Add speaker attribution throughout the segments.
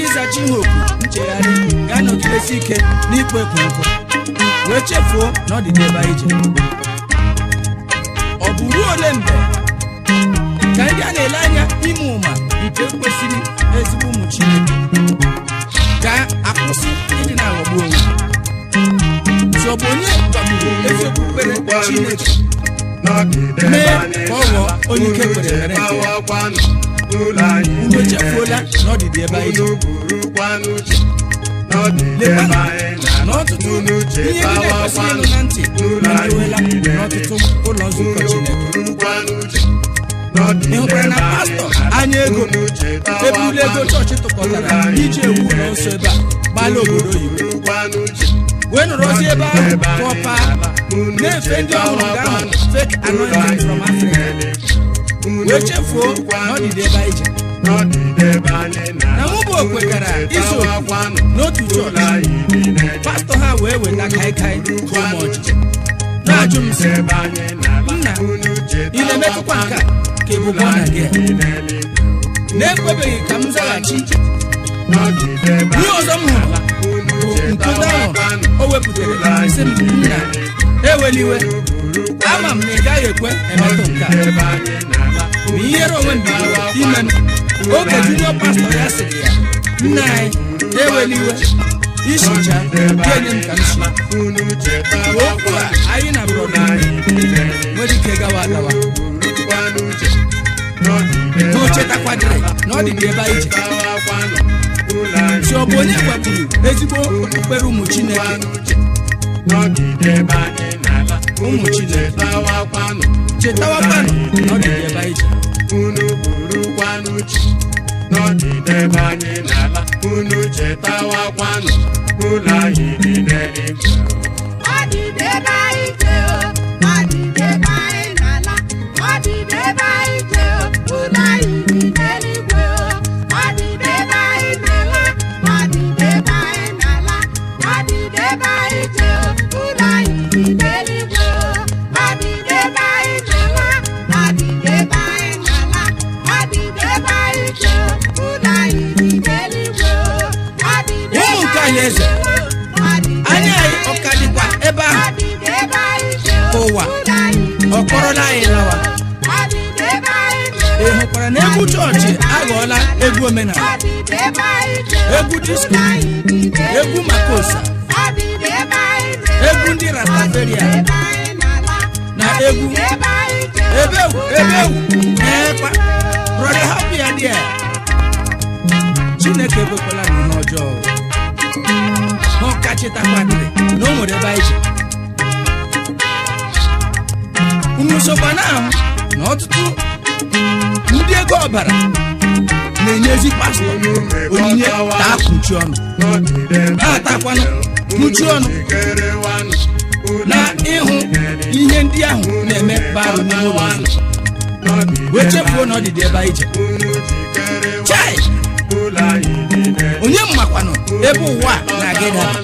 Speaker 1: ịzachi ihe oku nchegharị ga-anọgidesi ike n'ikpo ekwenkụ wee chefuo na ọ dị n'ebe anyị je ọ bụ ruo ole mgbe ka ndị a na-ele anya ime ụma nke kwesịrị ezigbo ụmụ chineke ga-akwụsị ịdị na-aghọgbu onwe si ọ bụ onye gbagburu ezi okpukpere chineke mee ka ọ ghọọ onye ike kwere mere nke ya unu echefuola na ọdịdị ebe anyị je lekwanụ na ọtụtụ ihe ndị na-ekwesịghị ịnụ na ntị emerụela n'ọtụtụ ụlọ nzukọ chineke ị hụkwara na pastọ anya ego ebule ego chọọchị tụkọtara iji ewu ụlọ nsọ ebe a gbala obodo oyibo wee nọrọzie ebe ahụ pụọ paa na-efe ndị ọhụrụ ga ahụ fake anointing from Africa wee chefuo na ọdịdị ebe anyị je na mụ bụ okwetara iso n'otu chọọchị pastọ ha wee weta kaikai tụọ m ọchịchị na-ajụ m sị nna ị na-emetụkwa nke a ka ebube ọ na gị a?" na-ekwebeghị ka m zaghachi ihe ọzọ m hụrụ bụ nkụda ahụ o wepụtara sị m nna eweliwe ama m na ị gaghị ekwe emetụ nke a ma ihere onwe m bidoro ime m oge junior pastọ ya sịrị ya nna anyị eweliwe isicha ga-enye m ka m si okwu a anyị na brọda nwere ike gawa agawa ma o chetakwadịrị na ọ dịdị ebe anyị ji si ọ bụ onye gwagburu ezigbo okpukpere ụmụ chineke ụmụ chineke chetawakwanụ na ọ dịdị ebe anyị ji
Speaker 2: unu burukwanụ chi n'ọdịdebe anyị n'ala unu chetawakwanụ ụlọ anyị dị n'eluigwe
Speaker 3: ọdịdebe anyị je o ọdịdebe anyị n'ala ọdịdebe anyị je o ụlọ anyị dị n'eluigwe o ọdịdebe anyị je o ọdịdebe anyị n'ala ọdịdebe anyị je o ụlọ anyị dị n'eluigwe o ọdịdebe anyị je o ọdịdebe anyị n'ala ọdịdebe anyị je o ụlọ anyị dị n'eluigwe o ọdịdebe
Speaker 1: Ụmụ nke anyị eze, anya anyị ọ ka dịkwa ebe ahụ ka ụwa ọ kpọrọla anyị lawa ị hụkwara na egwu chọọchị aghọọla egwu omenala egwu disko egwu makosa egwu ndị rataferia na egwu ebewu ebewu eekwa brọda hapụ ya dị a chineke ekwekwala na ihe ọjọọ ma ọ ka chetakwadịrị na o nwere ebe anyị ji unu sokwa na ahụ na ọtụtụ ndị ego ọbara na-enyezi pastọ onyinye ka akpuchi ọnụ ha atakwanụ kpuchie ọnụ na ịhụ ihe ndị ahụ na-eme barụ n'ime ụlọ nsọ wee chefuo na ọ dịdị ebe anyị je chai onye mmakwanụ ebe ụwa a na-aga ịdaba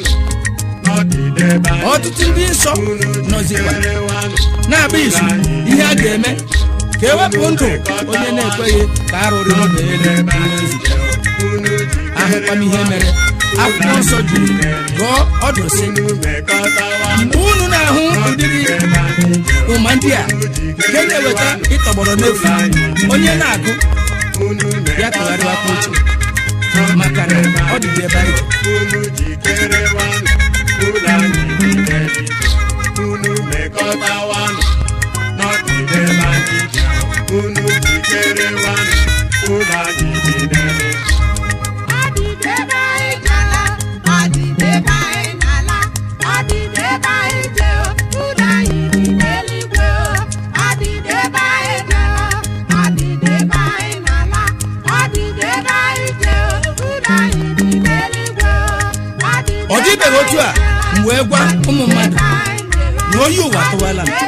Speaker 1: ọtụtụ ndị nsọ nọzikwa na-agba izu ihe a ga-eme ka ewepụ ndụ onye na-ekweghị ka arụrụ n'ụlọ elu ihe nzike ahụkwa m ihe mere akwụkwọ nsọ jiri gụọ ọdụ sị mgbe unu na-ahụ ụdịrị ụma ndị a nke na-eweta ịtọgbọrọ n'efu onye na-agụ ya tụgharịwakwa uche maka na ọ dịdị ebe anyị ji
Speaker 2: unu jikerewanụ ụlọ anyị dị n'eluigwe unu mekọtawanụ n'ọdịdebe anyị ji unu jikerewanụ ụlọ anyị dị n'eluigwe
Speaker 3: ọdịdebe anyị jala ọdịdebe anyị n'ala ọdịdebe anyị je ụlọ anyị dị n'eluigwe ọdịdebe anyị jala ọdịdebe anyị n'ala ọdịdebe anyị je ụlọ anyị dị n'eluigwe
Speaker 1: ọ dịbeghị otu a m wee gwa ụmụ mmadụ na oyi ụwa tụwala m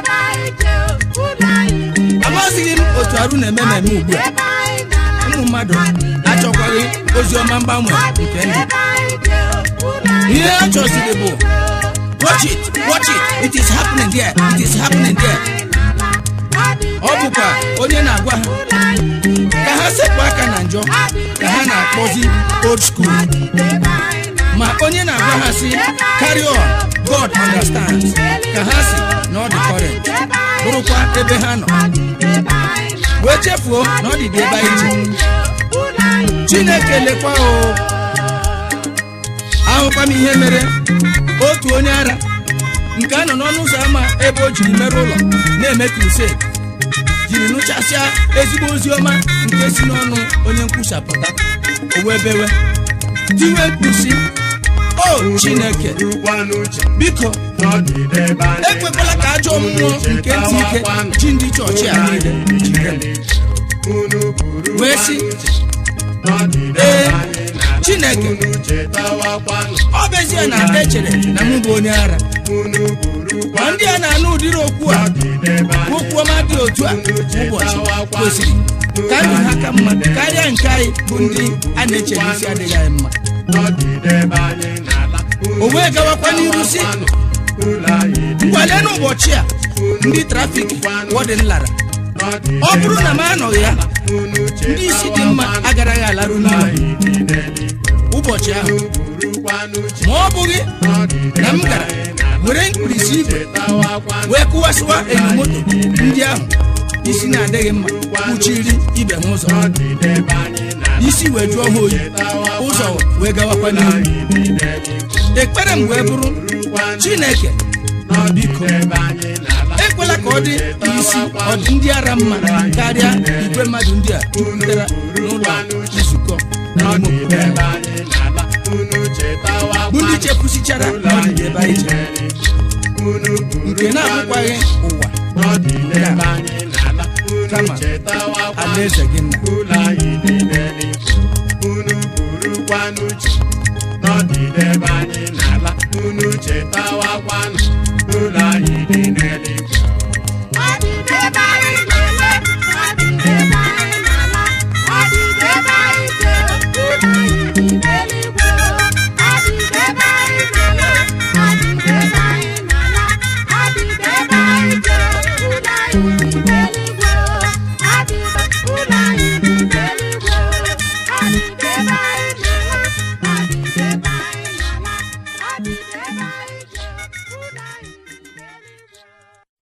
Speaker 1: amazighị m otu arụ na-eme mmemme ugbu a ụmụ mmadụ achọkwaghị ozi ọma mgbanwe nke ndụ ihe ha chọziri bụ watch it watch it it is happening there it is happening there ọ bụkwa onye na-agwa ha ka ha sepụ aka na njọ ka ha na-akpọzi old school ma onye na-agwa ha si carry on god understands ka ha si na ọ dị current bụrụkwa ebe ha nọ wee chefuo na ọ dị dị ebe anyị ji chineke lekwa o ahụkwa m ihe mere otu onye ara nke a nọ n'ọnụ ụzọ ámá ebe o jiri mere ụlọ na-eme crusade jiri nụchasịa ezigbo ozi ọma nke si n'ọnụ onye nkwuchapụta o wee bewe tiwe mkpusi o chineke biko ekwekwala ka ajọ mmụọ nke ntị ike ji ndị chọọchị a niile jide m wee sị ee chineke ọ bụ ezie na echere na mụ bụ onye ara ma ndị a na-anụ ụdịrị okwu a okwu ọma dị otu a ụbọchị kwesịrị ka ndụ ha ka mma karịa nke anyị bụ ndị a na-eche n'isi adịghị anyị mma o wee gawakwa n'iru si ngwale n'ụbọchị a ndị trafik wọdịn lara ọ bụrụ na m anọghị ya ndị isi dị mma agaraghị alarụ n'ụlọ ụbọchị ahụ ma ọ bụghị na m gara were mkpirisi igwe wee kụwasịwa enyo moto ndị ahụ isi na-adịghị mma kpuchiri ibe ha ụzọ isi wee jụọ ha oyi ụzọ wee gawakwa n'ihu ekpere m wee bụrụ chineke biko ekwela ka ọ dị isi ọ dị ndị ara mma karịa igwe mmadụ ndị a jupụtara n'ụlọ nzukọ n'ime obodo bụ ndị chepụsichara ọdịdị ebe anyị jere nke na-abụkwaghị ụwa kama alaeze gị nna
Speaker 2: unu burukwanụ chi n'ọdịdebe anyị n'ala unu chetawakwanụ ụlọ anyị dị n'eluigwe